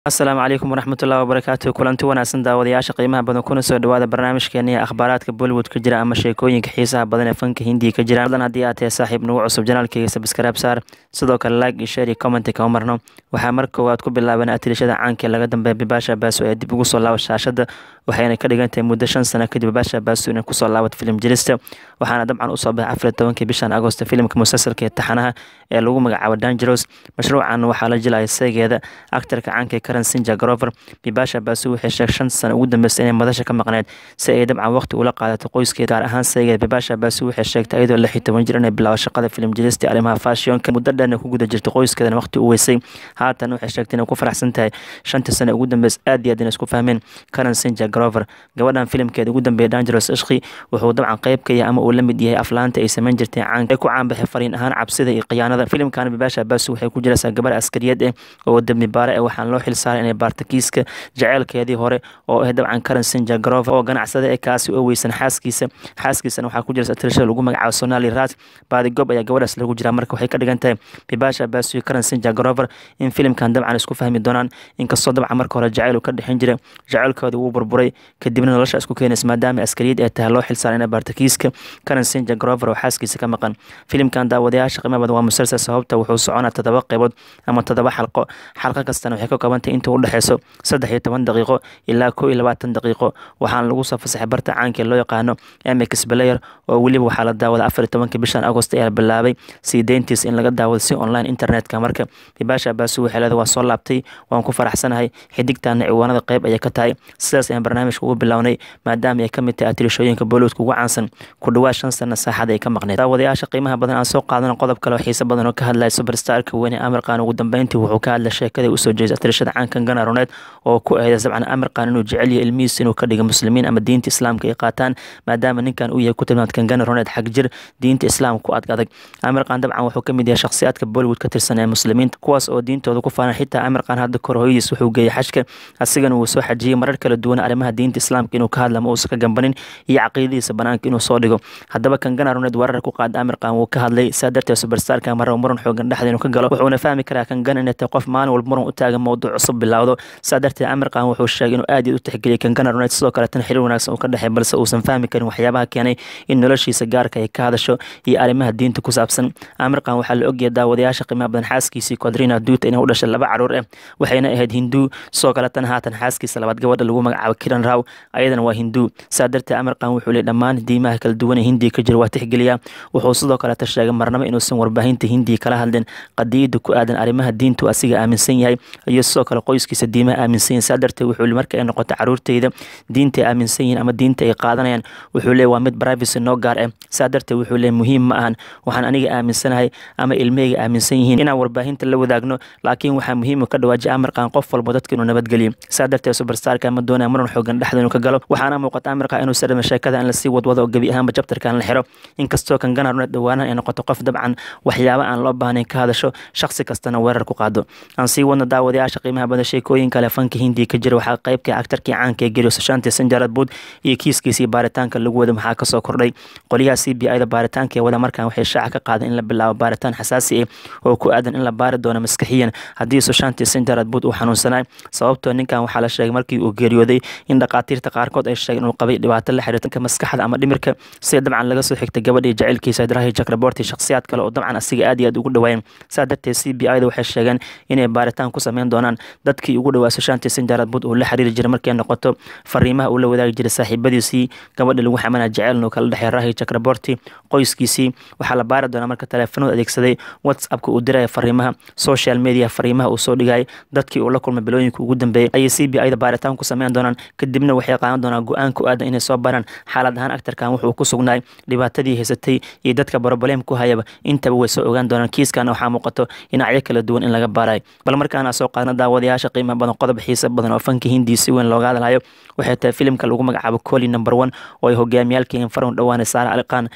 asalaamu calaykum waraxmatullahi wabarakaatu kulanti wanaagsan daawadayaasha qiimaha badan kuna soo dhawaada barnaamijkeeni akhbaaraadka bollywood ka jira ama sheekooyinka xiisaha badan ee fanka hindiya ka jira badan haddii aad tahay saaxiib nagu cusub janaalkeyga sabskaraab saar sidoo kale like iyo share iyo commenti kama marno waxaa mar koowaad ku bilaaban atirishada caanka ee laga dambeeya bibasha baaso ee dib ugu soo laabat shaashada waxayna ka dhigan tahay muddo shan sano kadib bibasha baaso inay kusoo laabat filim jirista waxaana dabcan usoo baxay afar tobankii bishan agosto filimka musalsalka ee taxanaha ee lagu magacaabo dangeros mashruucan waxaa la jilaya seegeeda aktarka caanka ee karan sinja garover bibasha baasu waxay sheeg shan sano ugu dambeysay inay madasha ka maqneed si ay dabcan waqti ula qaadato qoyskeeda gaar ahaan seegeeda bibasha baasu waxay sheegtay iyadoo lix iyo toban jir inay bilaabo shaqada filim jirista arrimaha fashionka muddo dheerna ku guda jirta qoyskeedana waqti u weysay haatan waxay sheegtay inay ku faraxsan tahay shanta sano ugu dambeys aad iyo aad inay isku fahmeen karan sinja garover gabadhan filimkeeda ugu dambeeya dangeros ishqi wuxuu dabcan qayb ka yahay ama uu la mid yahay aflaanta ay samayn jirtay caanka ay ku caanbaxay fariin ahaan cabsida iyo khiyaanada filimkan bibasha baasu waxay ku jiraysaa gabar askariyad eh oo dembi baare eh waxaan loo xilsaaray inay baarta kiiska jaceylkeedii hore oo ah dabcan karan sinja garover oo ganacsada ee kaasi oo weysan xaaskiisa xaaskiisana waxaa ku jirta tirashada lagu magacaabo sonali rat baadigob ayaa gabadhaas lagu jiraa marka waxay ka dhigan tahay bibasha baasu iyo karan sinja garover in filimkan dabcan isku fahmi doonaan inkastoo dabcan marka hore jaceyl uu ka dhexin jira jaceylkooda wuu burburay kadibna nolosha isku keenaysa maadaama askariyad ay tahay loo xilsaaray inay baarta kiiska karan sinja garover oo xaaskiisa ka maqan filimkan daawadayaasha qiimo badan waa musalsal sababta wuxuu soconaa todoba qaybood ama todoba xalqo xalqo kastana waxay ka koobantahay inta u dhexeyso saddex iyo toban daqiiqo ilaa koo iyo labaatan daqiiqo waxaana lagu soo fasaxay barta caanka ee loo yaqaano mx player oo weliba waxaa la daawada afar iyo tobanka bishan agost ayaa bilaabay sii deyntiis in laga daawado si online internetka marka bibasha baasu waxay leedahay waa soo laabtay waan ku faraxsanahay xidigtaana ciwaanada qayb ayay ka tahay sidaas ayaan barnaamijka ugu bilownay maadaama ay ka mid tahay atirishooyinka bollywoodka ugu caansan ku dhawaad shan sana saaxada ay ka maqneed daawadayaasha qiimaha badan aan soo qaadana qodob kale oo xiise badan oo ka hadlaya superstarka weyne amirkan ugu dambeyntii wuxuu ka hadlay sheekada usoo jeesa atirishada caankan gana roneed oo ku ahda dabcan amirkan inuu jecel yahay ilmihiisa inuu ka dhiga muslimiin ama diinta islaamka ay qaataan maadaama ninkan uu yahay ku tilmaamad gana roneed xag jir diinta islaamka ku adag amirkan dabcan wuxuu ka mid yahay shakhsiyaadka bollywood ka tirsan ee muslimiinta kuwaas oo diintooda ku faanan xitaa amirkan hadda kor hooyadiis wuxuu geeyay xajka asigana wuu soo xajiyey marar kala duwan arrimaha diinta islaamka inuu ka hadla ma uusan ka gambanin iyo caqiidadiisa banaanka inuu soo dhigo haddaba kan gana roneed weerar ku qaada amirkan wuu ka hadlay saa darteed superstarka marraba muran xoogan dhexda inuu ka galo wuxuuna fahmi karaa kan gana inay tahay qof maalin walba muran u taagan mowduuc cusub bilowdo saa darteed amirkan wuxuu sheegay inuu aad iyo u tixgeliyay kan gana roneed sidoo kale tan xiriir wanaagsan uu ka dhexay balse uusan fahmi karin waxyaabaha keenay in noloshiisa gaarka ay ka hadasho iyo arrimaha diinta ku saabsan amirkan waxaa la ogyahay daawadayaasha qiimaha badan xaaskiisii quadrina duuta inay u dhashay laba caruur ah waxayna ahayd hinduu sidoo kale tan haatan xaaskiisa labaad gabadha lagu magacaabo kiran raw ayadana waa hinduu saa darteed amirkan wuxuu leey dhammaan diimaha kala duwan ee hindiya ka jira waa tixgeliyaa wuxuu sidoo kaleta sheegay marnabo inuusan warbaahinta hindiya kala hadlin qadiyada ku aadan arrimaha diintu asiga aaminsan yahay iyo sidoo kale qoyskiisa diimaha aaminsan yahin saa darteed wuxuu li marka ay noqoto caruurteyda diinta ay aaminsan yihin ama diinta ay qaadanayaan wuxuu leey waa mid privacy noo gaar ah saa darteed wuxuu leey muhiim ma ahan waxaan aniga aaminsanahay ama ilmahayga aaminsan yihiin inaan warbaahinta la wadaagno laakiin waxaa muhiim ka dhawaajiya amirkan qof walba dadka inuu nabadgeliyo saa darteed superstarka ma doonaya muran xoogan dhexda inuu ka galo waxaana muuqata amirka inuu sadhama sheekada in lasii wadwado oo gebi ahaanba jabtarkan la xiro inkastoo kan gana roneed dhawaanan ay noqoto qof dabcan waxyaaba aan loo baahnayn ka hadasho shakhsi kastana weerar ku qaado aan sii wadno daawadayaasha qiimaha badan sheekooyin kale fanka hindiya ka jira waxaa qaybka aktarkii caanka ee geriyo sashaanti sanjarad buud iyo kiiskiisii baaritaanka lagu wada maxaa kasoo kordhay qolyaha c b i da baaritaanka ee wada markan waxay shaaca ka qaaday in la bilaabo baaritaan xasaasi ah oo ku aadan in la baari doono maskaxiyan haddii sashaanti sanjarad buud uu xanuunsanay sababtoo ninkan waxaa la sheegay markii uu geeriyooday in dhaqaatiirta qaarkood ay sheegeen inuu qabay dhibaato la xiriirta maskaxda ama dhimirka sida dabcan laga soo xigtay gabadhii jaceylkiisa drahi jakraborti shakhsiyaad kale oo dabcan asiga aad iyo aad ugu dhawaayeen saa darteed c b i da waxay sheegeen inay baaritaan ku sameyn doonaan dadkii ugu dhawaa sashaanti sanjarad buud uu la xiriiri jiray markay noqoto fariimaha uu la wadaagi jiray saaxiibadiisii gabadha lagu xamanaa jaceyl inuu kala dhexey rahi jakraborti qoyskiisii waxaa la baari doonaa marka taleefanooda adeegsaday whatsappka uu diraya fariimaha social media fariimaha uu soo dhigayay dadkii uu la kulmay bilooyinka ugu dambeeyey ayay c b i da baaritaan ku sameyn doonaan kadibna waxay qaadan doonaan go-aan ku aadan inay soo baraan xaalad ahaan aktarkan wuxuu ku sugnaay dhibaatadii haysatay iyo dadka broblem ku hayaba intaba way soo ogaan doonaan kiiskana waxaa muuqato dhinacyo kala duwan in laga baarayo bal markaana soo qaadna daawadayaasha qiimaha badan qodob xiisa badan oo fanka hindiya si weyn looga hadlayo waxay tahay filimka lagu magacaabo coli number one oo ay hogaamiyaalka infaron dhawaane saara aliqaan waxaa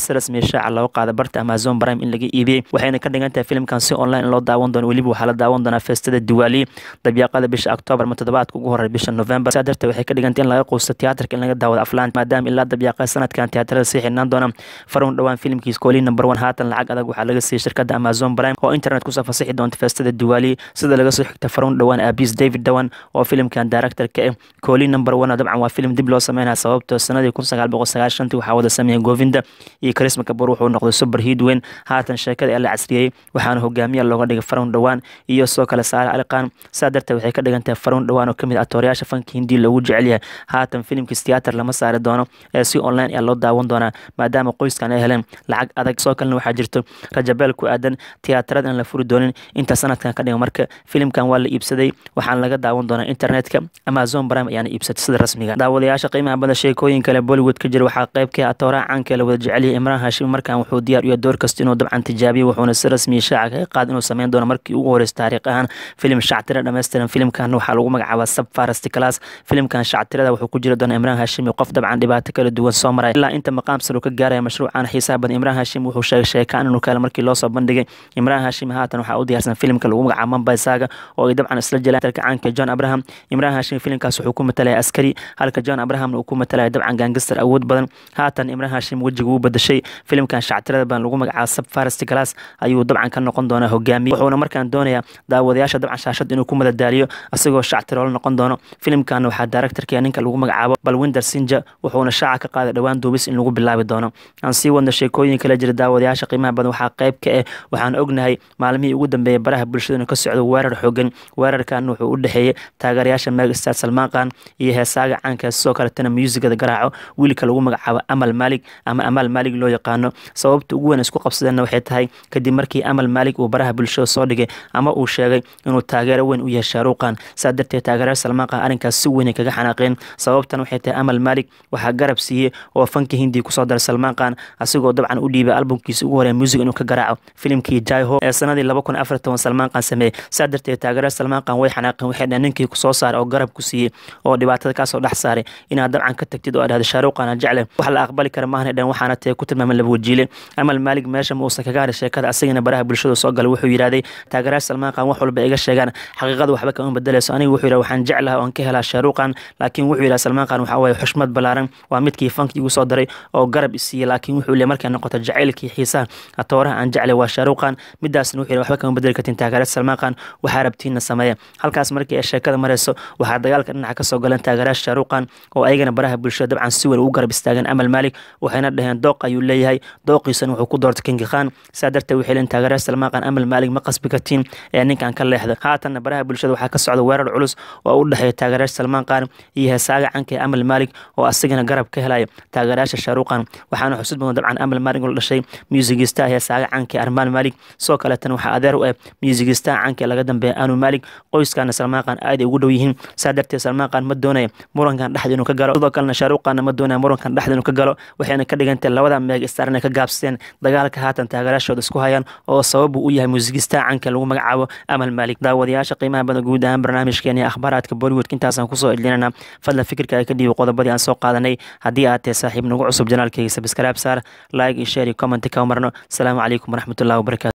si rasmiya shaaca loo qaada barta amazon prime in laga iibiyey waxayna ka dhigan tahay filimkan si online loo daawan doono weliba waxaa la daawan doonaa feestada diwaali dabyaaqada bisha octoobar ma toddobaadka ugu horey bisha november saa darteed waxay ka dhigantay in laga quusto tiyaatarka in laga daawado aflaan maadaama ilaa dabyaaqada sanadkan tiyaatarada sii xidhnaan doona farun dhowaan filimkiis kooli number one haatan lacag adag waxaa laga siiyey shirkadda amazon prime oo internet kusoo fasixi doonta feestada diwaali sida laga soo xigta farun dhowaan aabis david dhawan oo filimkan director ka ah kooli number one dabcan waa filim dib loo sameynaya sababtoo sanadii kun sagaal boqol sagaashantii waxaa wada sameeyay govinda iyo karisma kabur wuxuu noqday super heat weyn haatan sheekada ee la casriyey waxaana hogaamiya looga dhigay farun dhowaan iyo soo kale saare aliqaan saa darteed waxay ka dhigan tahay farun dhowaan oo kamid ah toorayaasha fanka hindi loogu jecel yahay haatan filimkiis tiyaatar lama saari doono ee si online ayaa loo daawan doonaa maadaama qoyskan ay heleen lacag adag soo kalena waxaa jirto rajabeel ku aadan tiyaatarada aan la furi doonin inta sanadkan ka dhigan marka filimkan waa la iibsaday waxaana laga daawan doonaa internetka amazon prime ayaana iibsatay sida rasmiga daawadayaasha qiimaha badan sheekooyin kale bollywood ka jira waxaa qayb ka ah tooraha caanka la wada jecelyahay imraan hashim markan wuxuu diyaar u yahay door kasta inuu dabcan tijaabiyo wuxuuna si rasmiya shaaca kaga qaad inuu sameyn doono markii ugu horeysa taariikh ahaan filim shactira dhammaystiran filimkan waxaa lagu magacaabaa sub farest class filimkan shactirada wuxuu ku jiri doona imraan hashim iyo qof dabcan dhibaato kala duwan soo maray ilaa inta maqaam sare uu ka gaaraya mashruucan xiisaha badan imraan hashim wuxuu sheegay sheekaan inuu kaale markii loo soo bandhigay imraan hashim haatan waxaa u diyaarsan filimka lagu magacaabo mambay saga oo ay dabcan isla jelaan dalka caanka john abraham imraan hashim filimkaas wuxuu ku matalaya askari halka john abrahamna uu ku matalaya dabcan gaangistar awood badan haatan imraan hashim wejiga uu badashay filimkan shactirada badan lagu magacaabo sub farest class ayuu dabcan ka noqon doonaa hogaamiye wuxuuna markaan doonayaa daawadayaasha dabcan shaashad inuu ku madadaaliyo asagoo shactiroola noqon doono filimkan waxaa directorka ninka lagu magacaabo balwinder sinja wuxuuna shaaca ka qaaday dhowaan duubis in lagu bilaabi doono aan sii wadno sheekooyin kala jira daawadayaasha qiimaha badan waxaa qayb ka ah waxaan ognahay maalmihii ugu dambeeyay baraha bulshada inuu ka socdo weerar xoogan weerarkan wuxuu u dhexeeyey taageerayaasha megastar salmaan khan iyo heesaaga caanka sidoo kaletana muusigada garaaco wiilka lagu magacaabo amal maalig ama amaal maalig loo yaqaano sababta ugu weyn isku qabsadeenna waxay tahay kadib markii amal maalig uu baraha bulshada soo dhigay ama uu sheegay inuu taageero weyn u yahay shaaruuqan saa darteed taageerayaasha salmaan khan arrinkaas si weyn ay kaga xanaaqeen sababtan waxay tahay amal maalig waxaa garab siiyey oo fanka hindiya kusoo daray salmaan khan asigoo dabcan u dhiibay albumkiisa ugu horeya music inuu ka garaaco filimkii jaiho ee sanadii laba kun afar toban salmaan khan sameeyey saa darteed taageerayaasha salmaan khan way xanaaqeen waxay dhaheen ninkii kusoo saaray oo garab ku siiyey oo dhibaatada kaasoo dhex saaray inaad dabcan ka tagtid oo adhahda shaaruuqan aan jecle wax la aqbali kara maahna dhan waxaana tahay ku tilmaaman laba wajiile amal maalig meesha ma uusan kaga haray sheekada asagana baraha bulshada soo galay wuxuu yidhahday taageerayaasha salmaan khan wax walba iga sheegaan xaqiiqada waxba kama bedelayso aniga wuxuu yidhaha waxaan jeclaha oon ka helaa shaaruuqan laakiin wuxuu yidhaha salmaan khan waxaa waaye xushmad ballaaran waa midkii fanki igu soo daray oo garab isiiyey laakiin wuxuu leeyahay markay noqoto jacaylkii xiisaha atooraha aan jeclay waa shaaruuqan midaasna wuxuu yidhaha waxba kama bedeli kartin taageerayaasha salmaan khan waxaa rabtiinna sameeya halkaas markii ay sheekada marayso waxaa dagaalka dhinaca kasoo galeen taageerayaasha shaaruuqan oo ayagana baraha bulshada dabcan si weyn ugu garab istaageen amal maalig waxayna dhaheen dooq ayuu leeyahay dooqiisana wuxuu ku doortay kingi khan saa darteed waxay leen taageerayaasha salmaan khan amal maalig ma qasbi kartiin ee ninkan ka leexda haatanna baraha bulshada waxaa ka socda weerar culus oo u dhexeeya taageerayaasha salmaan khan iyo heesaaga canka ee amal maalig oo asigana garab ka helaya taageerayaasha shaaruuqan waxaana xusud mudan dabcan amal maalig oo dhashay muusigistaha heesaaga canka ee armaan maalig sidoo kaleetana waxaa adeer u ah muusigistaha canka ee laga dambeeya anu maalig qoyskana salmaan khan aad ay ugu dhow yihiin saa darteed salmaan khan ma doonaya murankan dhexda inuu ka galo sidoo kalena shaaruuqanna ma doonaya murankan dhexda inuu ka galo waxayna ka dhigantahay labada meeg star inay ka gaabsadeen dagaalka haatan taageerayaashooda isku hayaan oo sabab uu u yahay muusigistaha canka lagu magacaabo amal maalig daawadayaasha qiimaha badan guud ahaan barnaamijkeena iyo akhbaaraadka bollywoodka intaasaan kusoo edlinana fadlan fikirka ay ka dhiibi qodobadii aan soo qaadanay haddii aad tahay saaxiib nagu cusub janaalkayga sabskraib saar like iyo share iyo comment ka marno asalaamu calaykum waraxmatullahi wabarakatu